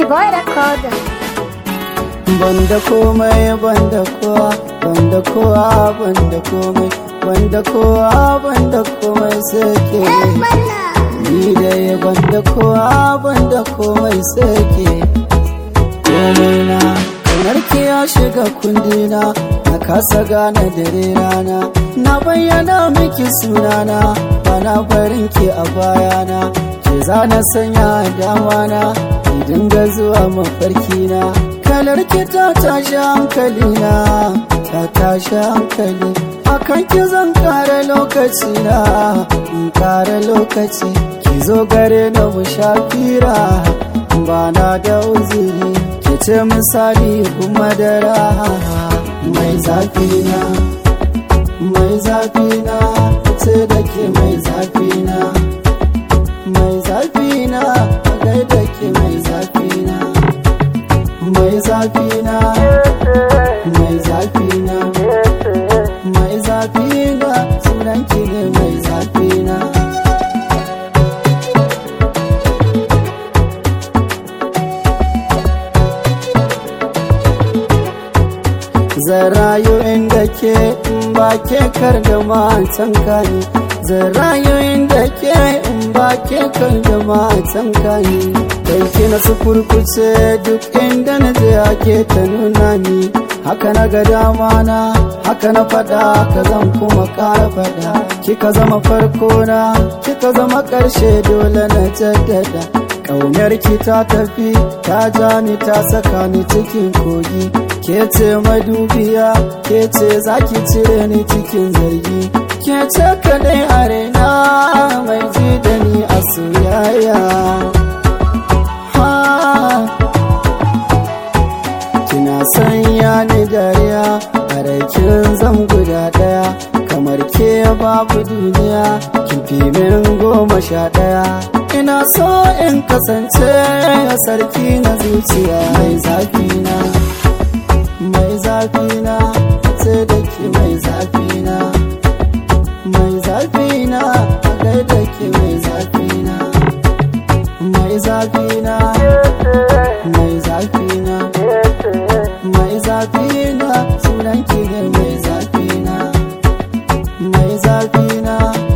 boy record. banda komai banda kowa banda kowa banda komai banda kowa banda komai sai ke ni dai banda kowa banda komai sai ke komai na kamar ki ya shiga kundina na kasa gane dare rana na bayyana miki sunana bana barin ki a bayana ke zana sanya damana ki dinga zuwa mafarki na kalar ki ta tashi hankali na ta tashi hankali akan ki zan kara lokaci na in kara lokaci ki zo gare na mu shafira ba na da uzuri ki ce misali kuma da raha mai zafi na mai zafi na ce da ke mai zafi na mai zafi na gaida ke mai zafi na mai zafi na mai zafi na mai zafi na sunan ki ne mai zafi na zan rayu inda ke in ba ke kar da matan kani zan rayu inda ke in ba ke kar da matan kani dan ki na su kurkuce duk inda na je ake ta nuna ni haka na ga dama na haka na fada ka zan kuma kara fada kika zama farko na kika zama karshe dole na jaddada Ƙaunar ki ta tafi ta ja ni ta saka ni cikin kogi ke ce madubiya ke ce zaki cire ni cikin zargi ke ce kadai a raina mai ji da ni a soyayya ha kina sanya ni dariya a raikin zan guda daya kamar ke babu duniya kin fi min goma sha daya ina so in kasance a sarki na zuciya mai zafi na mai zafi na ce da ke mai zafi na mai zafi na a gaida ke mai zafi na mai zafi na mai zafi na mai zafi na sunan ki ne mai zafi na mai zafi na